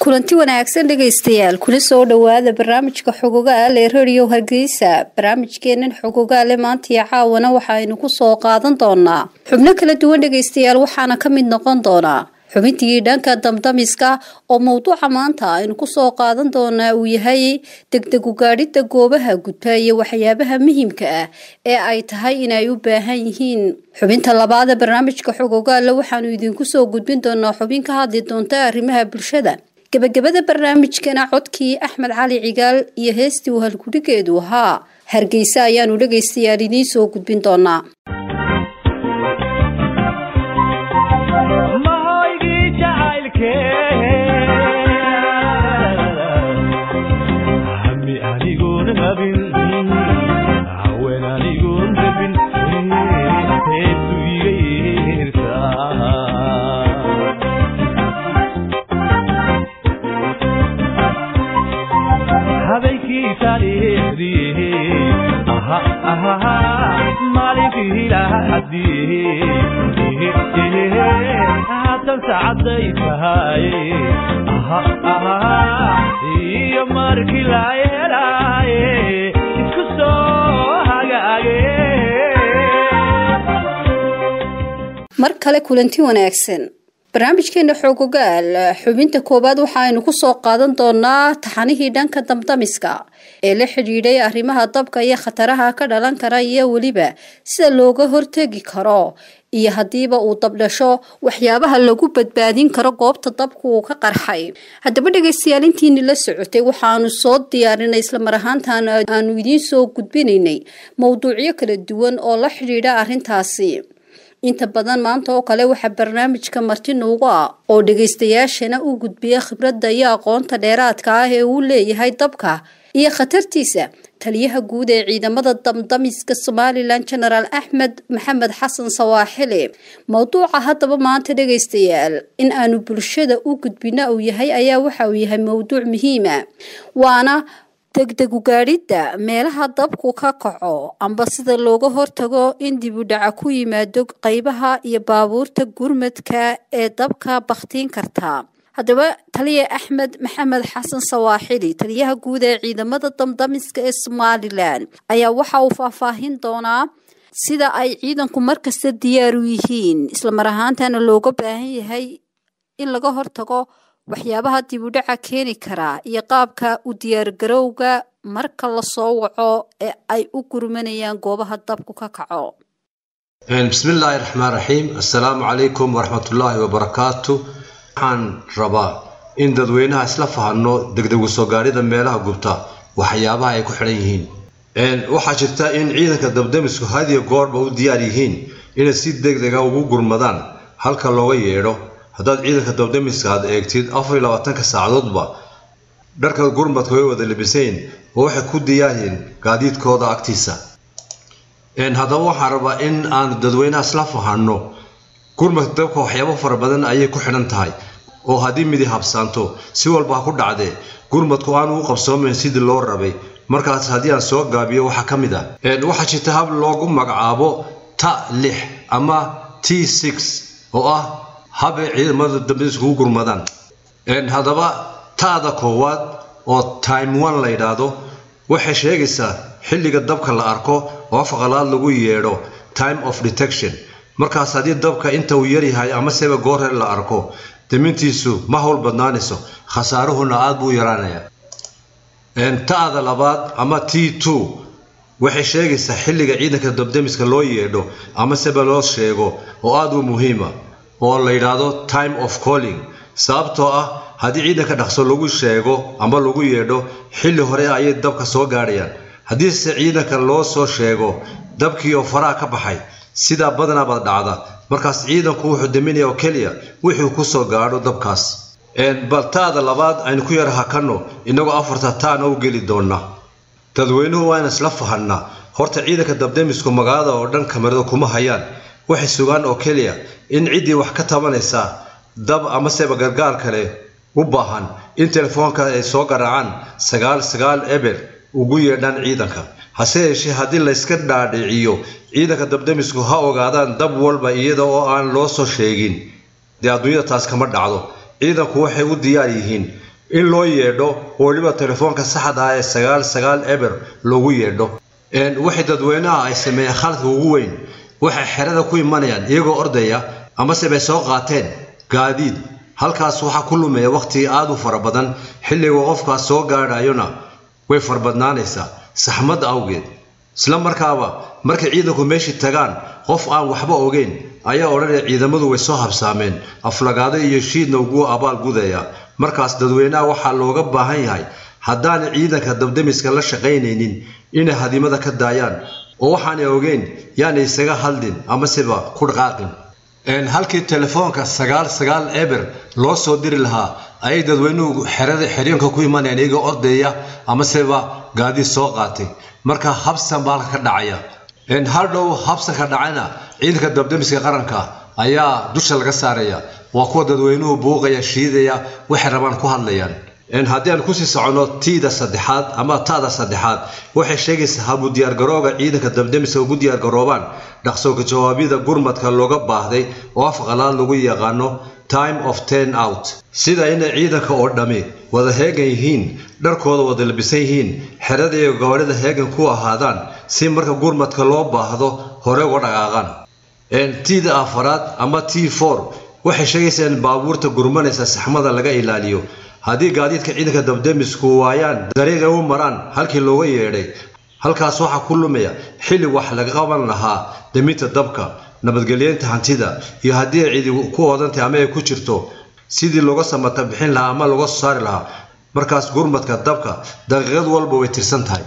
kulanti wanaagsan dhegaystayaal kuna soo dhowaada barnaamijka xogogaal ee radio hargeysa barnaamijkeenan xogogaale maanta iyo caawana waxaaynu ku soo qaadan doonaa xubno kala duwan dhegaystayaal waxaana ka mid noqon doonaa xubintii dhanka damdamiska oo mowduuca maanta aynu kusoo qaadan doonaa uu yahay degdegu gaadhida goobaha gudba iyo waxyaabaha muhiimka ah ee ay tahay inay u baahan yihiin xubinta labaad ee barnaamijka xogogaale waxaanu idinku soo gudbin doonaa xubin ka hadli doonta arrimaha bulshada gebagabada barnaamijkana codkii axmed cali cigaal iyo heestii uu halgudhigeedu ahaa hargeysa ayaanu dhegaystayaal idiin soo gudbin doonaa iyo markii la yeelaaye isku soo hagaage mar kale kulanti wanaagsan barnaamijkeena xoogogaal xubinta koowaad waxaaynu kusoo qaadan doonaa taxanihii dhanka damdamiska ee la xidhiidhay arrimaha dabka iyo khataraha ka dhalan kara iyo weliba sida looga hortegi karo iyo haddiiba uu dabdhasho waxyaabaha lagu badbaadin karo goobta dabka uu ka qarxay haddaba dhegaystayaal intiini la socotay waxaanu soo diyaarinay islamar ahaantan aanu idiin soo gudbinaynay mowduucyo kala duwan oo la xidhiidha arrintaasi inta badan maanta oo kale waxaa barnaamijka marti nuugu ah oo dhagaystayaashana u gudbiya khibradda iyo aqoonta dheeraadka ah ee uu leeyahay dabka iyo khatartiisa taliyaha guud ee ciidamada damdamiska somalilan genaraal axmed maxamed xasan sawaaxili mowduuca haddaba maanta dhagaystayaal in aanu bulshada u gudbina uu yahay ayaa waxa uu yahay mowduuc muhiima waana degdegu gaadhidda meelaha dabku ka kaco amba sida looga hortago in dibudhaca ku yimaado qeybaha iyo baabuurta gurmadka ee dabka bakhtiin karta haddaba taliya axmed maxamed xasan sawaaxili taliyaha guud ee ciidamada damdamiska ee somalilan ayaa waxa uu faahfaahin doonaa sida ay ciidanku markasta diyaar u yihiin islamar ahaantana looga baahan yahay in laga hortago waxyaabaha dibudhaca keeni karaa iyo qaabka u diyaargarowga marka lasoo waco ee ay u gurmanayaan goobaha dabku ka kaco bismi illaahi raxmaan raxiim assalaamu calaykum waraxmatullaahi wabarakaatu waxaan rabaa in dadweynaha isla fahanno degdegu soo gaadhida meelaha gubta waxyaabaha ay ku xidhan yihiin waxaa jirta in ciidanka dabdamisku hadiyo goorba u diyaar yihiin inay si degdega ugu gurmadaan halka looga yeedho haddaad ciidanka dabdamiska aad eegtid afar iyo labaatanka saacadoodba dharka gurmadka way wada labisayn oo waxay ku diyaaryihiin gaadiidkooda agtiisa haddaba waxaan rabaa in aanu dadweynaha isla fahanno gurmadka dabka waxyaabo fara badan ayay ku xidhan tahay oo haddii midi habsaanto si walba ha ku dhacdee gurmadku aanu u qabsoomayn sidii loo rabay markaas haddii aan soo gaabiyo waxaa ka mid ah waxaa jirta hab loogu magacaabo ta lix ama t six oo ah habay ciidamada dambisku u gurmadaan haddaba taada koowaad oo time one la yidhaahdo waxay sheegaysaa xilliga dabka la arko oo afqalaad lagu yeedho time of detection markaas haddii dabka inta uu yaryahay ama seba goorre la arko damintiisu ma howl badnaanayso khasaaruhuna aad buu yaraanaya ta'da labaad ama t two waxay sheegaysaa xilliga ciidanka dabdamiska loo yeedho ama seba loo sheego oo aad u muhiima oo la yidhaahdo time of calling sababtoo ah haddii ciidanka dhaqso lagu sheego ama lagu yeedho xilli hore ayay dabka soo gaadhayaan haddiise ciidanka loo soo sheego dabkii oo faraha ka baxay sidaa badanaabad dhacda markaas ciidanku wuxuu daminaya oo keliya wixuu ku soo gaadho dabkaas bal taada labaad aynu ku yar hakanno innagoo afarta taana u geli doonna dadweynuhu waa in isla fahannaa horta ciidanka dabdamisku magaalada oo dhan kamarada kuma hayaan waxay sugaan oo keliya in ciddii wax ka tabanaysaa dab amaseba gargaar kale u baahan in telefoonka ay soo garaacaan sagaal sagaal eber ugu yeedhaan ciidanka hase yeeshee haddii layska dhaadhiciyo ciidanka dabdamisku ha ogaadaan dab walba iyada oo aan loo soo sheegin dee adduunyada taas kama dhacdo ciidanku waxay u diyaar yihiin in loo yeedho oo weliba telefoonka saxda ah ee sagaal sagaal eber loogu yeedho waxay dadweynaha ay sameeyeen khaladka ugu weyn waxay xerada ku imanayaan iyagoo ordaya amase bay soo qaateen gaadiid halkaas waxaa ku lumaya wakhti aada u fara badan xilliga qofkaas soo gaadhayona way farbadnaanaysaa saxmad awgeed isla markaaba markay ciidanku meeshii tagaan qof aan waxba ogeyn ayaa odhanaya ciidamadu way soo habsaameen aflagaado iyo shiidna ugu abaal gudaya markaas dadweynaha waxaa looga baahan yahay haddaanay ciidanka dabdamiska la shaqaynaynin inay hadimada ka daayaan oo waxaanay ogeyn yaanay isaga hadlin amaseba ku dhaqaaqin halkii telefoonka sagaal sagaal eber loo soo diri lahaa ayay dadweynuhu xerada xeryoonka ku imanayaan iyagoo ordaya amaseba gaadiid soo qaatay marka habsan baa halka ka dhacaya haldhow habsanka dhacana ciidanka dabdamiska qaranka ayaa dusha laga saaraya waa kuwa dadweynuhu buuqaya shiidaya waxay rabaan ku hadlayaan haddii aan kusii soconno tiida saddexaad ama ta'da saddexaad waxay sheegaysaa habu diyaargarooga ciidanka dabdamiska ugu diyaargaroobaan dhaqsooka jawaabyada gurmadka looga baahday oo af qalaad lagu yaqaano time of ten out sida inay ciidanka oo dhammi wada heegan yihiin dharkooda wada labisan yihiin xerada iyo gabarhida heegan ku ahaadaan si marka gurmadka loo baahdo hore uga dhaqaaqaan tiida afaraad ama t for waxay sheegaysaa in baabuurta gurmanaysa saxmada laga ilaaliyo haddii gaadiidka ciidanka dabdamisku waayaan dariiqay u maraan halkii looga yeedhay halkaas waxaa ku lumaya xilli wax laga qaban lahaa daminta dabka nabadgelyeynta hantida iyo haddii ay cidi ku odantahay ama ay ku jirto sidii looga samata bixin lahaa ama looga soo saari lahaa markaas gurmadka dabka daqiiqad walba way tirsan tahay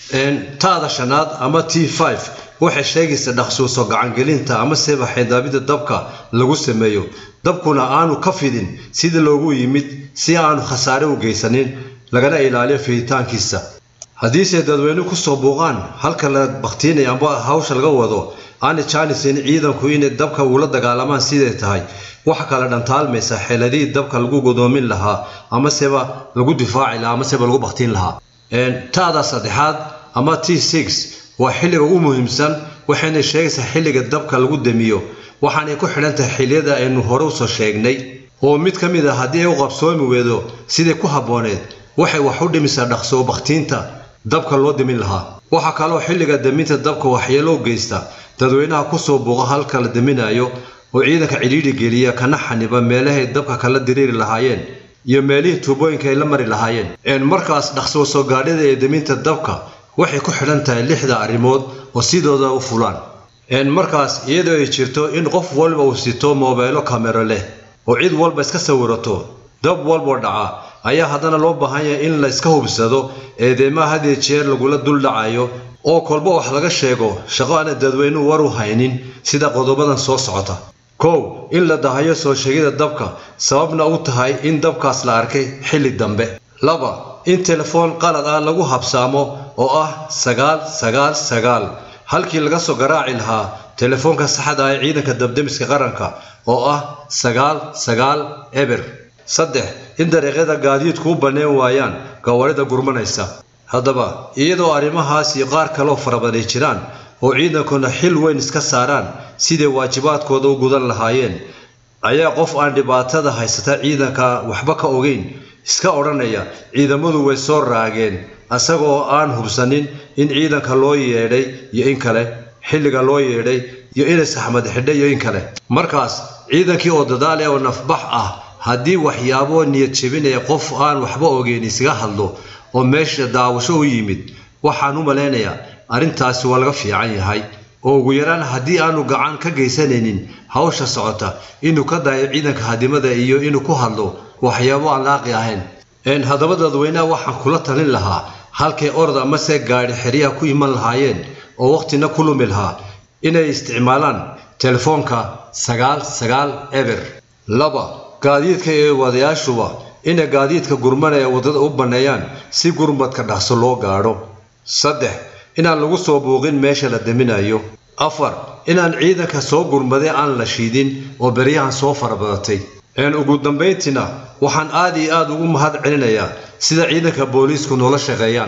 taada shanaad ama t five waxay sheegaysaa dhaqsuuso gacangelinta ama seba xaydaabida dabka lagu sameeyo dabkuna aanu ka fidin sidii loogu yimid si aanu khasaare u geysanin lagana ilaaliyo fiditaankiisa haddiise dadweyne kusoo buuqaan halka la baktiinaya amba hawsha laga wado aanay jaanisin ciidanku inay dabka ula dagaalamaan siday tahay waxa kale dhantaalmaysa xeeladihii dabka lagu godoomin lahaa amaseba lagu difaaci lahaa amaseba lagu baktiin lahaa taada saddexaad ama t six waa xilliga ugu muhiimsan waxayna sheegaysaa xilliga dabka lagu damiyo waxaanay ku xidhan tahay xilliyada aynu hore usoo sheegnay oo mid ka mid a haddii ay u qabsoomi weydo siday ku habbooneed waxay wax u dhimisaa dhaqsoo bakhtiinta dabka loo damin lahaa waxaa kaloo xilliga daminta dabka waxyeelo u geysta dadweynaha kusoo buuqa halka la daminayo oo ciidanka cidhiidhi geliya kana xaniba meelahay dabka kala diriiri lahaayeen iyo meelihii tuubooyinka ay la mari lahaayeen markaas dhaqsoo soo gaadhida ee daminta dabka waxay ku xidhan tahay lixda arrimood oo sidooda u fulaan markaas iyadoo ay jirto in qof walba uu sito moobeelo kamero leh oo cid walba iska sawirato dab walboo dhaca ayaa haddana loo baahan yahay in la iska hubsado eedeymaha hadiyo jeer lagula dul dhacayo oo kolba wax laga sheego shaqo aana dadweynuhu war u haynin sida qodobadan soo socota kow in la dahayo soo sheegida dabka sababna u tahay in dabkaas la arkay xilli dambe laba in telefoon qalad ah lagu habsaamo oo ah sagaal sagaal sagaal halkii laga soo garaaci lahaa telefoonka saxda ah ee ciidanka dabdemiska qaranka oo ah sagaal sagaal eber saddex in dariiqyada gaadiidku u banneen waayaan gawarida gurmanaysa haddaba iyadoo arrimahaas iyo qaar kaloo farabadan ay jiraan oo ciidankuna xil weyn iska saaraan siday waajibaadkooda u gudan lahaayeen ayaa qof aan dhibaatada haysata ciidanka waxba ka ogeyn iska odhanaya ciidamadu way soo raageen isagoo aan hubsanin in ciidanka loo yeedhay iyo in kale xilliga loo yeedhay iyo inay saxmad xidhay iyo in kale markaas ciidankii oo dadaale oo nafbax ah haddii waxyaabo niyad jebinaya qof aan waxba ogeyn isaga hadlo oo meesha daawasho u yimid waxaan u malaynayaa arrintaasi waa laga fiican yahay oo ugu yaraan haddii aanu gacan ka geysanaynin hawsha socota inuu ka dayo ciidanka hadimada iyo inuu ku hadlo waxyaabo aan laaqi ahayn haddaba dadweynaha waxaan kula talin lahaa halkay orod amase gaadhi xeryaha ku iman lahaayeen oo wakhtina ku lumi lahaa inay isticmaalaan telefoonka sagaal sagaal eber laba gaadiidka iyo wadayaashuba inay gaadiidka gurmanaya waddada u banneeyaan si gurmadka dhaqso loo gaadho saddex inaan lagu soo buuqin meesha la daminayo afar inaan ciidanka soo gurmaday aan la shiidin oo beryahan soo farabadatay ugu dambayntiina waxaan aad iyo aad ugu mahad celinayaa sida ciidanka booliisku noola shaqeeyaan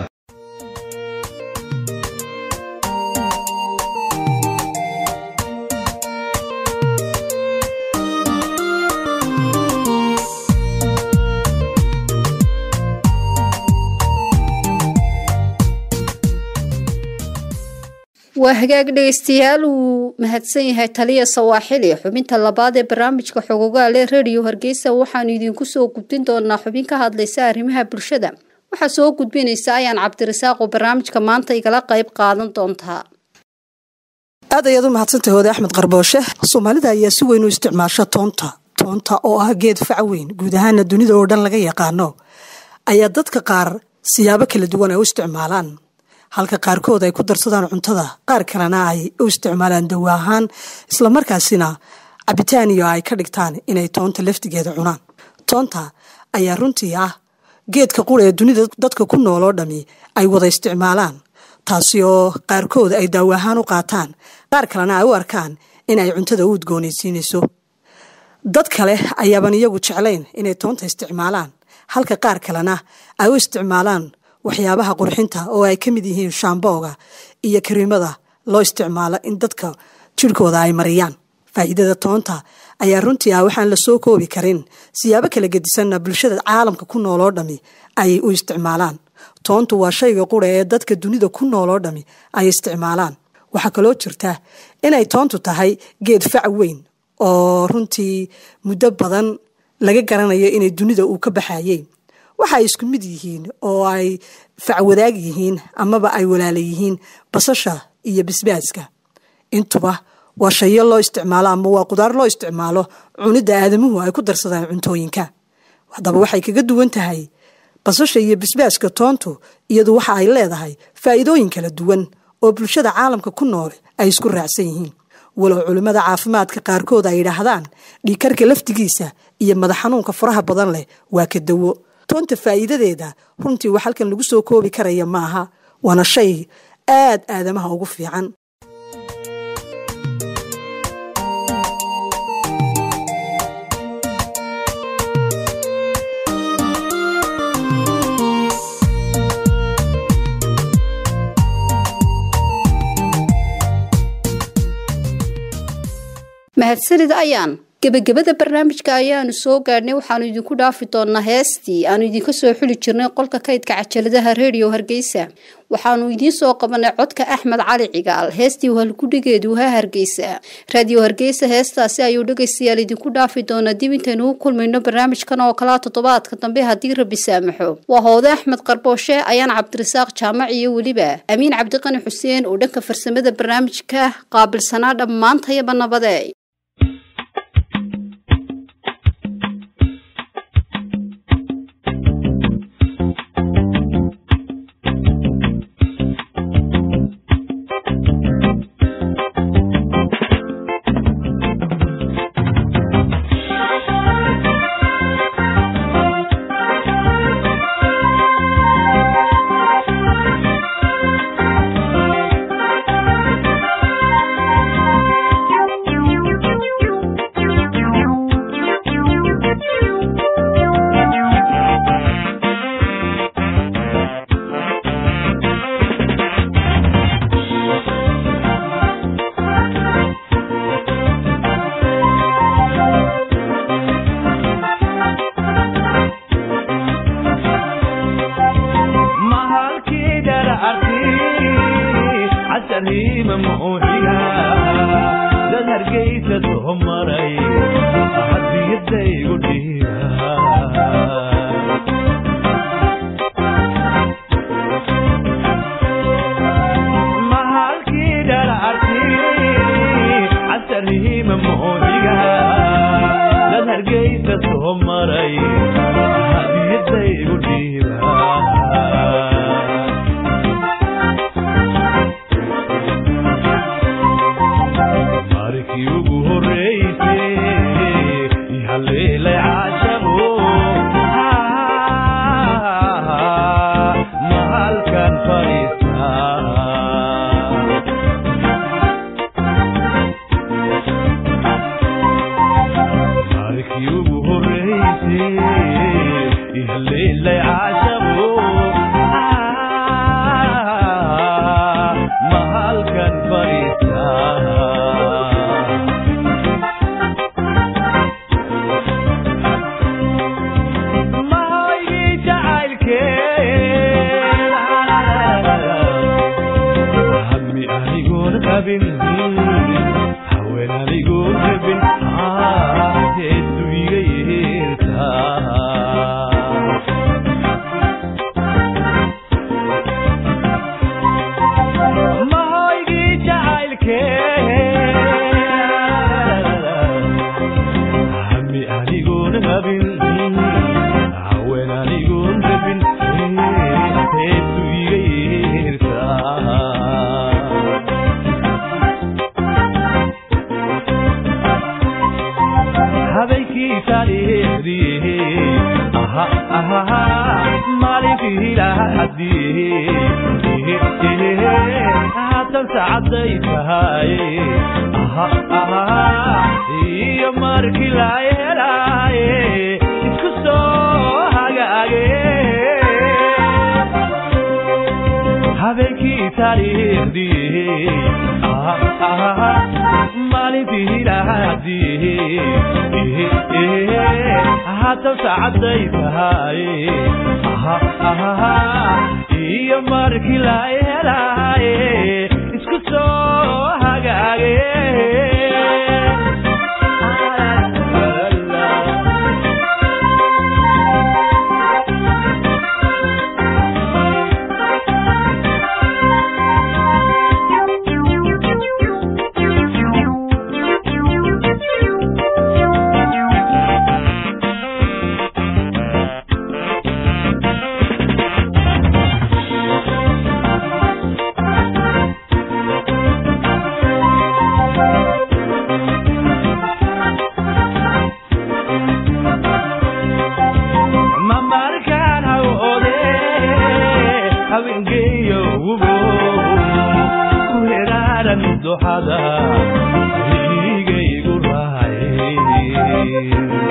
waa hagaag dhegeystayaal uu mahadsan yahay taliya sawaaxili xubinta labaad ee barnaamijka xogogaale radio hargeysa waxaanu idinku soo gudbin doonaa xubin ka hadlaysa arrimaha bulshada waxaa soo gudbinaysa ayaan cabdirasaaq oo barnaamijka maanta igala qayb qaadan doontaa aad ayaad u mahadsantahay hode axmed qarbooshe soomaalida ayaa si weyn u isticmaasha toonta toonta oo ah geed fac weyn guud ahaana dunida oo dhan laga yaqaano ayaa dadka qaar siyaabo kala duwan ay u isticmaalaan halka qaarkood ay ku darsadaan cuntada qaar kalena ay u isticmaalaan dawa ahaan islamarkaasina cabitaan iyo ay ka dhigtaan inay toonta laftigeeda cunaan toonta ayaa runtii ah geedka qura ee dunida dadka ku nool oo dhami ay wada isticmaalaan taasi oo qaarkood ay daawo ahaan u qaataan qaar kalena ay u arkaan in ay cuntada u udgoonaysiinayso dad kale ayaaban iyagu jeclayn inay toonta isticmaalaan halka qaar kalena ay u isticmaalaan waxyaabaha qurxinta oo ay ka mid yihiin shaambooga iyo kariimada loo isticmaalo in dadka jirhkooda ay mariyaan faa'iidada toonta ayaa runtii ah waxaan la soo koobi karin siyaabo kala gedisanna bulshada caalamka ku nool oo dhami ay u isticmaalaan toontu waa shayga qura ee dadka dunida ku nool oo dhami ay isticmaalaan waxaa kaloo jirta inay toontu tahay geed fac weyn oo runtii muddo badan laga garanayo inay dunida uu ka baxayey waxa ay isku mid yihiin oo ay facwadaag yihiin amaba ay walaala yihiin basasha iyo basbaaska intuba waa shayo loo isticmaalo ama waa qudaar loo isticmaalo cunidda aadamuhu ay ku darsadaan cuntooyinka haddaba waxay kaga duwan tahay basasha iyo basbaaska toontu iyadu waxa ay leedahay faa'iidooyin kala duwan oo bulshada caalamka ku nool ay isku raacsan yihiin walow culimmada caafimaadka qaarkood ay yidhaahdaan dhiikarka laftigiisa iyo madax xanuunka faraha badan leh waa ka dawo toonta faa'iidadeeda runtii wax halkan lagu soo koobi karaya maaha waana shay aad aadamaha ugu fiican mahadsanid ayaan gebagabada barnaamijka ayaanu soo gaadhnay waxaanu idinku dhaafi doonaa heestii aanu idinka soo xuli jirnay qolka kaydka cajaladaha redio hargeysa waxaanu idiin soo qabanay codka axmed cali cigaal heestii halgudhigeedu ha hargeysa raadiyo hargeysa heestaasi ayuu dhegaystayaal idinku dhaafi doonaa dib intaynu u kulmayno barnaamijkan oo kalaa toddobaadka dambe haddii rabbi saamaxo waa hoode axmed qarbooshe ayaan cabdirasaaq jaamac iyo weliba amiin cabdiqani xuseen oo dhanka farsamada barnaamijka qaabilsanaa dhammaantayaba nabade rabin haween anigoon rabin heestu iga yeertaa habeenkii taariikhdii aha aha maalinkii lahadii haatan saacaday tahay aha aha iyo markii la helaaye isku soo hagaage habeenkii taariikhdii maalintii lahadii haatan saacaday tahay iyo markii la helaaye isku soo hagaage mamarkaan hawode haweengeeyo ugo ku heraaran duxada igaygu rahay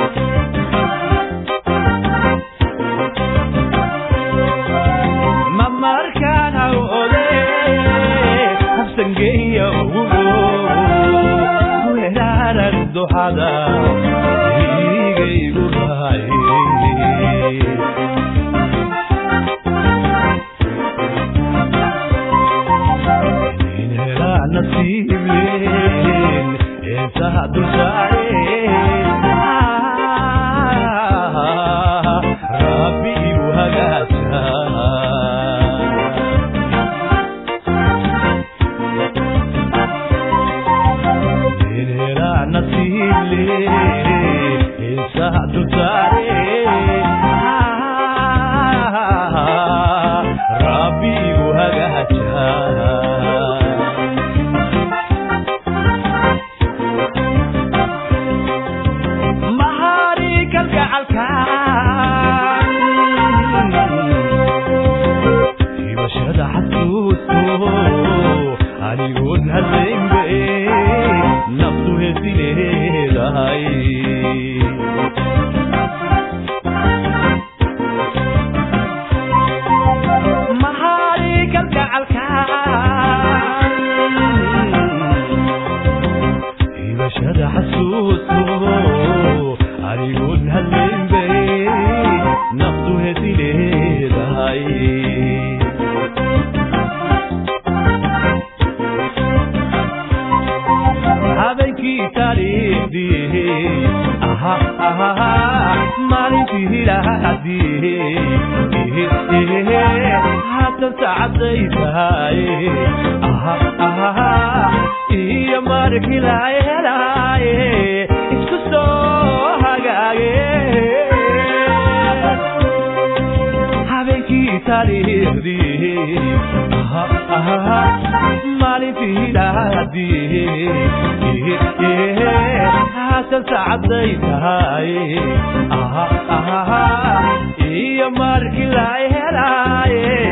mamarkaan hawode habsangeeyo ugo ku heraaran duxada igaygu rahay inhelaa nasiibleen heesaha dulsaareen rabbi igu hagaagsa inhelaa nasiibleen heesaha dulsaareen rabbi igu hagaagsa mahari kalgacalkaan hibashada xasuusto anigoon hadlaynbe naftu heesi leedahay mahari kalgacalkaan hibashada xasuusto anigoon hadlaynbe naftu heesi leedahay habeenkii taariikhdii aha aha maalintii lahadii haatan saacaday tahay aha aha iyo markii la helaaye isku soo hagaage habeenkii taariikhdii maalintii lahadii haatan saacaday tahay iyo markii la helaaye